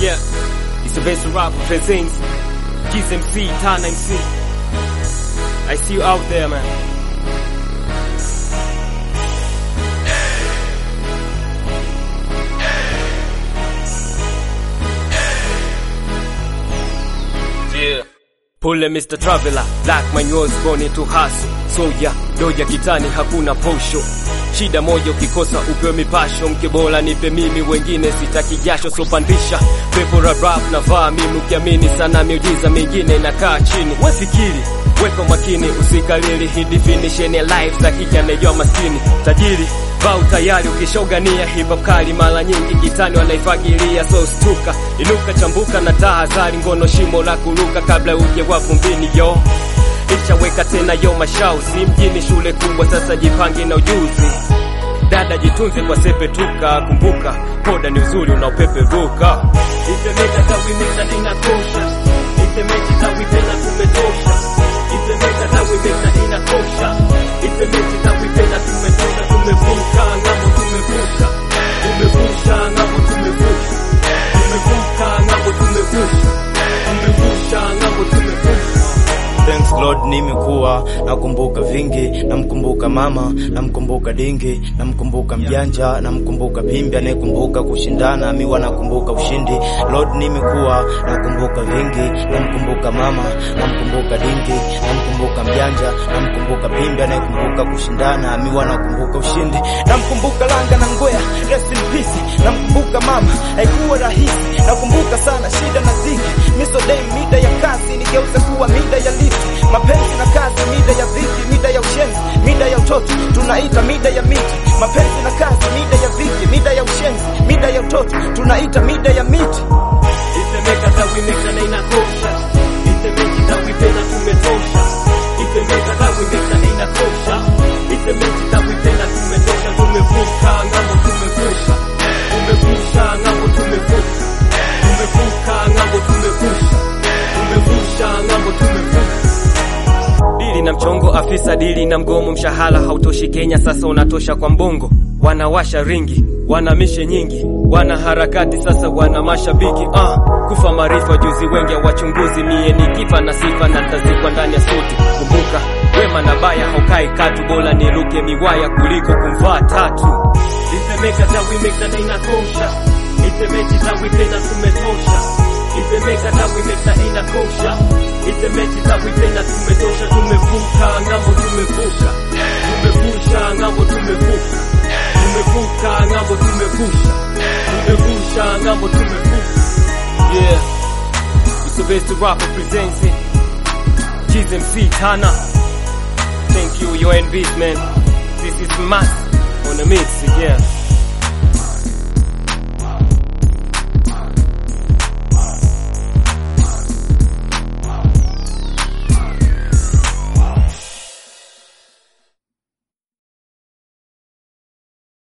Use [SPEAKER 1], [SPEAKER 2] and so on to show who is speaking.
[SPEAKER 1] Yeah, it's the best rap presents Kiss MC, Tana MC. I see you out there, man. Yeah. Pole Mr. Traveler, black man was born to hustle. Soja, doja kitani hakuna posho. Shida moja ukikosa upewe mipasho, mke bora nipe mimi, wengine sitaki jasho, so pandisha pepo la rap na vaa mimi, ukiamini sana miujiza mingine nakaa chini. Wefikiri weka makini, usikalili hii definition ya life za kike anejua maskini tajiri vaa utayari ukishogania hip hop kali, mara nyingi kitani wanaifagilia, so stuka inuka, chambuka na tahadhari, ngono shimo la kuruka kabla uje wavumbini yo ishaweka tena yo mashao, si mjini shule kubwa, sasa jipange na ujuzi. Dada jitunze kwa sepetuka, kumbuka poda ni uzuri unaopeperuka. Itemeka tawimeka inakosha, itemeki tawipenda kumetosha, itemeka tawimeka inakosha, itemeki tawipenda kumetosha, tumevuka ngamo, tumevuka, tumevusha ngamo, tumevuka, tumevuka ngamo, tumevusha, tumevusha ngamo, tumevusha
[SPEAKER 2] Thanks Lord, nimekuwa nakumbuka vingi, namkumbuka mama, namkumbuka dingi, namkumbuka mjanja, namkumbuka pimbi anayekumbuka kushindana, miwa nakumbuka ushindi. Lord, nimekuwa nakumbuka vingi, namkumbuka mama, namkumbuka dingi, namkumbuka mjanja, namkumbuka pimbi anayekumbuka kushindana, miwa nakumbuka ushindi. Namkumbuka langa na ngwea, rest in peace. Namkumbuka mama, haikuwa rahisi. Nakumbuka sana shida na dhiki, miso day mida ya kazi nigeuza kuwa mida ya liti mapenzi na kazi, mida ya dhiki, mida ya ushenzi, mida ya utoto tunaita mida ya miti. Mapenzi na kazi, mida ya dhiki, mida ya ushenzi, mida ya utoto tunaita mida ya miti.
[SPEAKER 1] Itemeka tawimeka na inakosha, itemeki tawipenda tumetosha, itemeka tawimeka na inakosha, itemeki tawipenda tumetosha, tumevuka ng'ambo, tumevusha, tumevusha ng'ambo, tumevusha, tumevuka ng'ambo, tumevusha, tumevusha ng'ambo, tumevusha dili na mchongo afisa dili na mgomo, mshahara hautoshi Kenya, sasa unatosha kwa mbongo. Wanawasha ringi, wana mishe nyingi, wana harakati sasa, wana mashabiki ah. Kufa maarifa juzi, wengi wachunguzi, mie ni kipa na sifa na ntazikwa ndani ya suti. Kumbuka wema na baya haukai katu, bora niruke miwaya kuliko kumvaa tatu. Isemeka tawimeka na inakosha, isemeki tawipenda tumetosha Itemeka tawimeka inakosha, itemeki tawipenda tumetosha, tumevuka ng'ambo, tumevuka, tumevusha ng'ambo, tumevuka, tumevuka ng'ambo, tumevusha, tumevusha ng'ambo, tumevuka. Yeah, it's the best rapper presenting Cheese MC Tana. Thank you, your beat man. This is Mass on the mix, yeah.